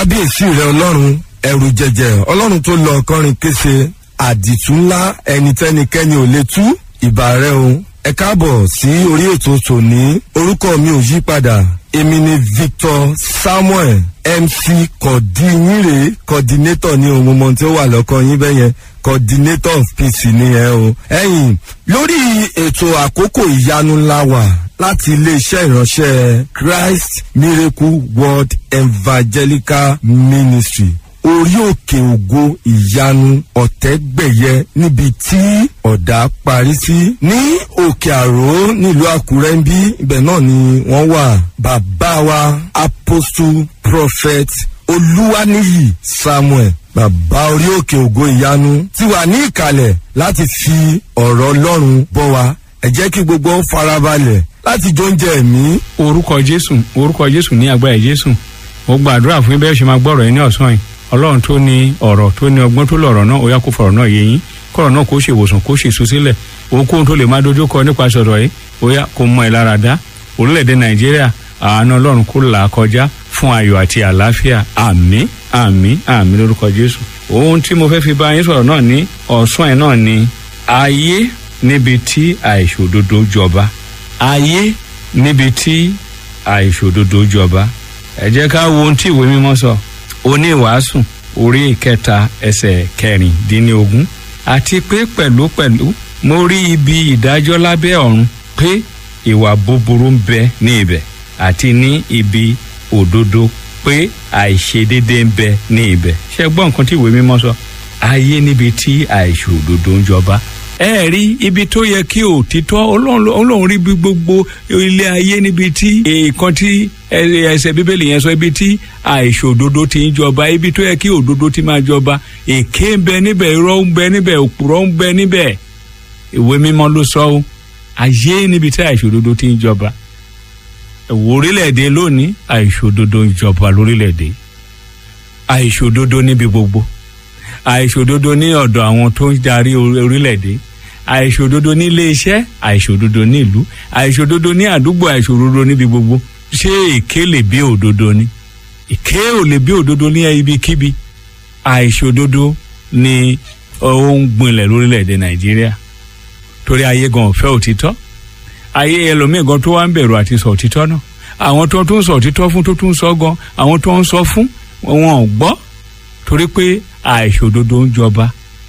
kábíyèsí rẹ ọlọ́run ẹrù jẹjẹ ọlọ́run tó lọ ọkọrin kése àdìtú ńlá ẹnitẹ́nikẹ́ni ò lè tú ìbà rẹ o ẹ káàbọ̀ sí orí ètò tòní orúkọ mi ò yí padà èmi ni victor samuel mc kọ̀dínyìnrè coordinator ní ohun mọ̀ tí ó wà lọ́kọ yín bẹ́yẹn coordinator of peace ni ẹ o. ẹ̀yin lórí ètò àkókò ìyanu ńlá wà láti iléeṣẹ́ ìránṣẹ́ christ miracle world evangelical ministry orí òkè ògo ìyanu ọ̀tẹ́gbẹ̀yẹ níbi tí ọ̀dà parí sí ní òkè àró nílùú àkúrẹ́ ń bí ibẹ̀ náà ni wọ́n wà bàbá wa apostle prophet olúwaníyì samuel bàbá orí òkè ògo ìyanu ti wà ní ìkàlẹ̀ láti fi ọ̀rọ̀ ọlọ́run bọ́ wa ẹ jẹ́ kí gbogbo farabalẹ̀ láti jó oúnjẹ ẹ̀mí. orúkọ jésù orúkọ jésù ní agbára jésù mo gbàdúrà fún bẹ́ẹ̀ ṣe máa gbọ́rọ̀ yín ní ọ̀sán yìí ọlọ́run tó ní ọ̀rọ̀ tó ní ọgbọ́n tó lọ̀rọ̀ náà ó yá kó fọ̀rọ̀ náà yé yín kọ̀rọ̀ náà kó ṣe ìwòsàn kó ṣe ìsúsílẹ̀ ohunkóhun tó lè máa dojú kọ nípasẹ̀ ọ̀rọ̀ yìí ó yá kó mọ ìlara dá orílẹ̀-èdè nàìjíríà àánú ọlọ́run kó là á kọjá fún ayọ̀ àti àlàáfíà àmì àmì àmì lórúkọ jésù ohun tí mo fẹ́ fi bá yín sọ̀rọ̀ náà ní ọ̀sán ẹ̀ náà ni ayé níbi tí àìṣòdodo jọba ayé níbi tí àìṣòdodo jọba ẹ jẹ́ ká wo ohun tí ìwé mímọ́ sọ oníwàásù orí ìkẹta ẹsẹ̀ kẹrìndínlógún àti pé pẹ̀lúpẹ̀lú mo rí ibi ìdájọ́ lábẹ́ ọ̀run pé ìwà búburú ń bẹ ní ibẹ̀ àti ní ibi òdodo pé àìṣedédé ń bẹ ní ibẹ̀ ṣe gbọ́ nǹkan tí ìwé mímọ́ sọ ayé níbi tí àìṣòdodo ń jọba ẹ rí ibi tó yẹ kí òtítọ́ ọlọ́run rí bí gbogbo ilé ayé níbi tí nǹkan tí ẹsẹ̀ bíbélì yẹn sọ ibi tí àìṣòdodo ti ń jọba ibi tó yẹ kí òdodo ti máa jọba èké ń bẹ níbẹ̀ irọ́ ń bẹ níbẹ̀ òpùrọ́ ń bẹ níbẹ̀ ìwé mímọ́ ló sọ ọ́ ayé níbi tí àìṣòdodo ti ń jọba ẹ̀wọ̀ orílẹ̀-èdè lónìí àìṣòdodo ń jọba lórílẹ̀-èdè àìṣòdodo níbi gbogbo àìṣòdodo ní ọ̀dọ̀ àwọn tó ń darí orílẹ̀-èdè àìṣòdodo ní ilé-iṣẹ́ àìṣòdodo ní ìlú àìṣòdodo ní àdúgbò àìṣòdodo níbi gbogbo ṣé èké lè bí òdodo ni èké ò lè bí òdodo ní ibikíbi àìṣòdodo ni ó ń gbinlẹ̀ lórílẹ̀-èdè nàìjíríà torí ayé gan ọ̀fẹ́ òtítọ́ ayé ẹlòmíì gan tó wá ń bẹ̀rù àti sọ òtítọ́ náà àwọn tó tún sọ òtítọ́ fún tó tún sọ gan àwọn tó ń sọ fún wọn ò gbọ́ torí pé àìṣòdodo ń jọba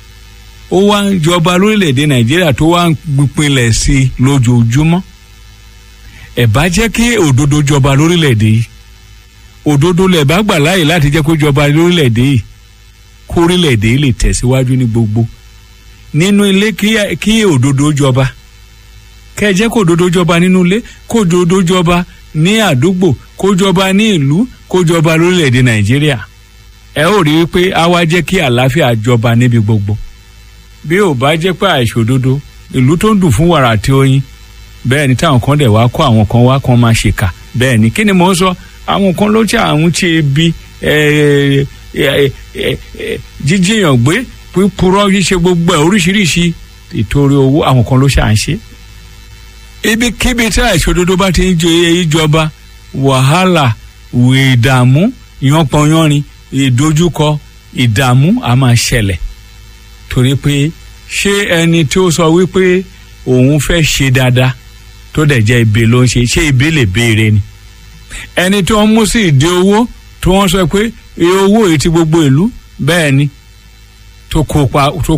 ó wá ń jọba lórílẹ̀‐èdè nàìjíríà tó wá ń pinlẹ̀ sí i lójoojúmọ́ ẹ̀ bá jẹ́ kí òdodo jọba lórílẹ̀‐èdè yìí òdodo lẹ̀ bá gbà láàyè láti jẹ́ kó jọba lórílẹ̀‐èdè yìí kó orílẹ̀‐èdè yìí lè tẹ̀síwájú ní gbogbo nínú ilé kí òdodo jọba kẹ́ ẹ jẹ́ kó òdodo jọba nínú ilé kó òdodo jọba ní àdúgbò kó jọba ní ìlú kó jọba lórílẹ̀‐èdè nàìjíríà ẹ ó rí i pé a wá jẹ́ kí àlàáfíà jọba níbi gbogbo bí ò bá jẹ́ pé àìṣòdodo ìlú tó ń dùn fún wàrà àti oyin bẹ́ẹ̀ ni táwọn kan dẹ̀ wá kó àwọn kan wá kan máa ṣèkà bẹ́ẹ̀ ni kí ni mò ń sọ àwọn kan ló ṣe àwọn tí ebi jíjìyàn gbé pípurọ́ ṣíṣe gbogbo ẹ̀ oríṣiríṣi ìtorí owó àwọn kan ló ṣe à ń ṣe ibikíbi tí àìṣòdodo bá ti ń jọba wàhálà ìdààmú ìyànpọ̀nyánrin ìdojúkọ ìdààmú a máa ṣẹlẹ̀ torí pé ṣé ẹni tí ó sọ wípé òun fẹ́ ṣe dáadáa tó dẹ̀ jẹ́ ibi ló ń ṣe ṣé ibi lè béèrè ni ẹni tí wọ́n mú sí ìdí owó tí wọ́n sọ pé owó yìí ti gbogbo ìlú bẹ́ẹ̀ ni tó kópa tó